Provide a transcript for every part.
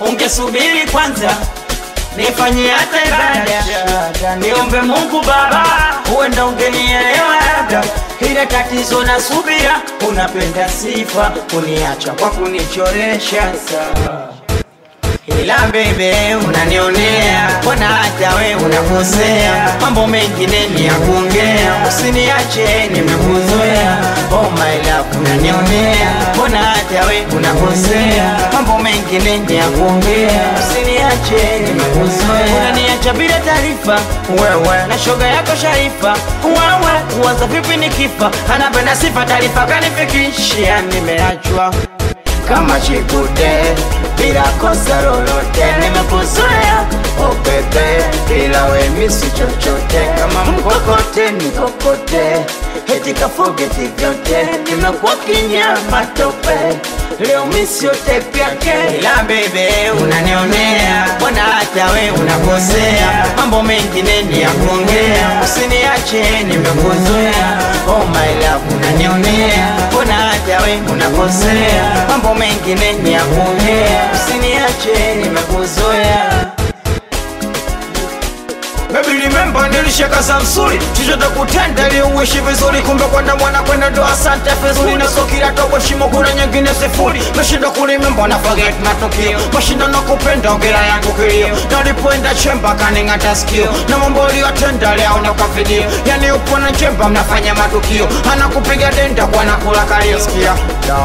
ungesubiri kwanza nifanyie hata ibada, niombe Mungu Baba, huenda ungenielewa labda. Ile tatizo na subira, unapenda sifa, kuniacha kwa kunichoresha saa ila bebe unanionea, mbona hata we unakosea, mambo mengine ni ya kuongea, usiniache nimekuzoea. Oh my love unanionea, mbona hata we unakosea, mambo mengine ni ya kuongea, usiniache nimekuzoea. Unaniacha bila taarifa, wewe na shoga yako Sharifa, wewe uwaza vipi nikifa, anapenda sifa, taarifa kanifikishia, nimeachwa kama chikude bila kosa lolote, nimekuzoea oh bebe, bila we misi chochote, kama mkokote nikokote, eti kafogeti vyote, nimekuwa kinyama tope leo misi yote pyake, ila bebe unanionea, mbona hata we unakosea, mambo mengine ni ya kuongea, usiniache nimekuzoea, oh my love unanionea, mbona hata we unakosea, mambo mengine ni ya kuongea, usiniache nimekuzoea. Baby remember nilishaka Samsuri chochote kutenda ili uishi vizuri, kumbe kwenda mwana kwenda ndo asante vizuri, na so kila tobo shimo kuna nyingine sifuri, meshinda kurimember na forget matukio, mashinda na kupenda ongera yangu kilio, na ulipoenda chemba kaning'ata sikio, na mambo uliyotenda leo na kwa video, yani upo na chemba mnafanya matukio, anakupiga denda kwa nakula kalio, sikia no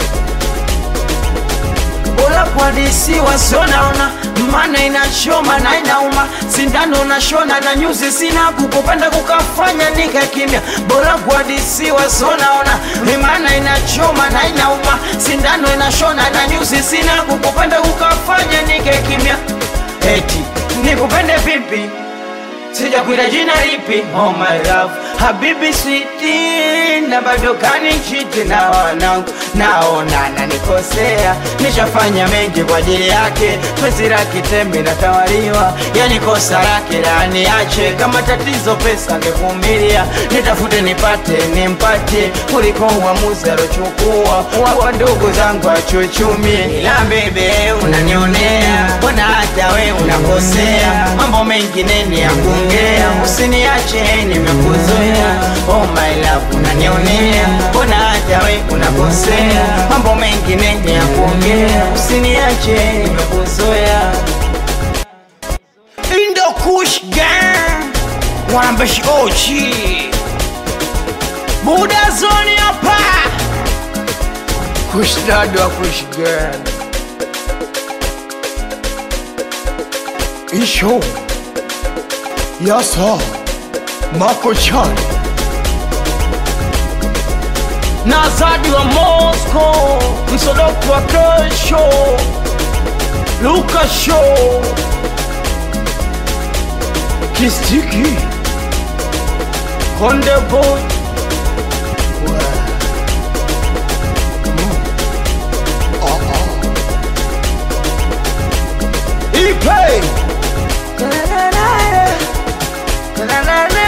bora kuadisiwa sio naona maana inachoma na inauma sindano nashona na nyuzi sina kukupenda kukafanya nika kimya bora kuadisiwa sio naona maana inachoma na inauma sindano inashona na nyuzi sina kukupenda kukafanya nika kimya eti nikupende vipi sijakuita jina lipi oh my love habibi switi na bado kanichiti na wanangu naona nanikosea nishafanya mengi kwa ajili yake penzi la kitembe natawaliwa yani kosa lake laniache kama tatizo pesa ngevumilia nitafute nipate nimpate kuliko uamuzi alochukua wapa ndugu zangu achuchumie ila bebe unanionea mbona hata we unakosea mambo mengine ni ya kuongea usiniache nimekuzoea oh my love unanionea mbona hata we unakosea mambo mengine ni ya kuongea usiniache nimekuzoea Indo Kush Gang Wanambeshi Ochi Buda Zoni hapa Kush Dad wa Kush Gang Isho Yasa Mako Chan na Zadi wa Moscow Msodoku wa kesho Luka Show Kistiki Konde Boy Ipe Na, na, na, na, na, na, na.